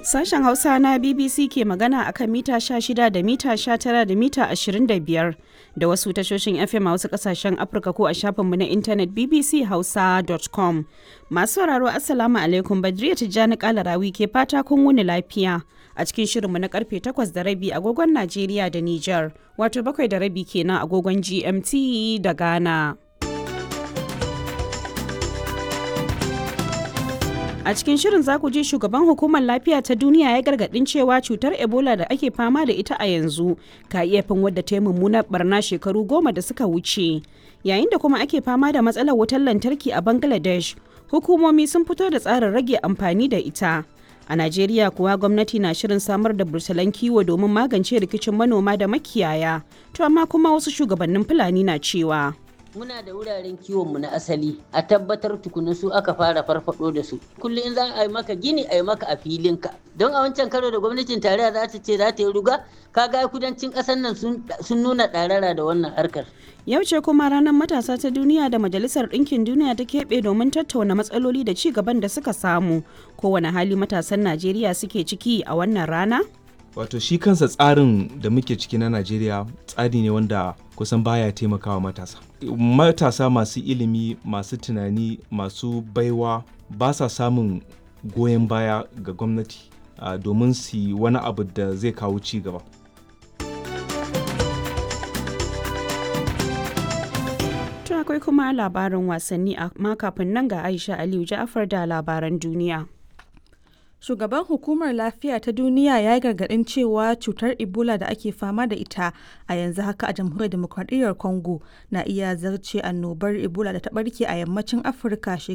Sashen Hausa na BBC ke magana akan mita 16 da mita 19 da mita 25 da wasu tashoshin FM a wasu kasashen Afirka ko a shafinmu na intanet bbchausa.com. Masu sauraro Assalamu alaikum Badriya Tijjani Kalarawi ke fata kun wuni lafiya. A cikin shirinmu na karfe 8 da rabi agogon Najeriya da Nijar, wato bakwai da rabi kenan agogon GMT da Ghana. A cikin shirin za ku ji shugaban hukumar lafiya ta duniya ya gargadin cewa cutar Ebola da ake fama da ita a yanzu ka iya fin wadda ta yi mummunar barna shekaru goma da suka wuce. Yayin da kuma ake fama da matsalar wutar lantarki a Bangladesh, hukumomi sun fito da tsarin rage amfani da ita. A Najeriya kuwa gwamnati na shirin samar da bursalan kiwo domin magance rikicin manoma da makiyaya. To amma kuma wasu shugabannin Fulani na cewa. muna da wuraren kiwonmu na asali a tabbatar tukuna su aka fara farfado da su kullum in za a yi maka gini a yi maka a filinka don a wancan karo da gwamnatin tarayya za ta ce za ta yi ruga kaga kudancin ƙasar nan sun nuna ɗarara da wannan harkar Yau ce kuma ranar matasa ta duniya da Majalisar Ɗinkin Duniya ta keɓe domin tattauna matsaloli da ci gaban da suka samu. Kowane hali matasan Najeriya suke ciki a wannan rana? wato shi kansa tsarin da muke ciki na najeriya tsari ne wanda kusan baya taimakawa matasa matasa masu ilimi masu tunani masu baiwa ba sa samun goyon baya ga gwamnati uh, domin su yi wani abu da zai kawo ci gaba To akwai kuma labarin wasanni amma kafin nan ga Aisha Aliyu Ja'afar da labaran duniya. Shugaban Hukumar Lafiya ta Duniya ya yi gargaɗin cewa cutar Ebola da ake fama da ita a yanzu haka a Jamhuriyar Demokradiyyar Congo na iya zarce annobar Ebola da ta ɓarke a yammacin Afirka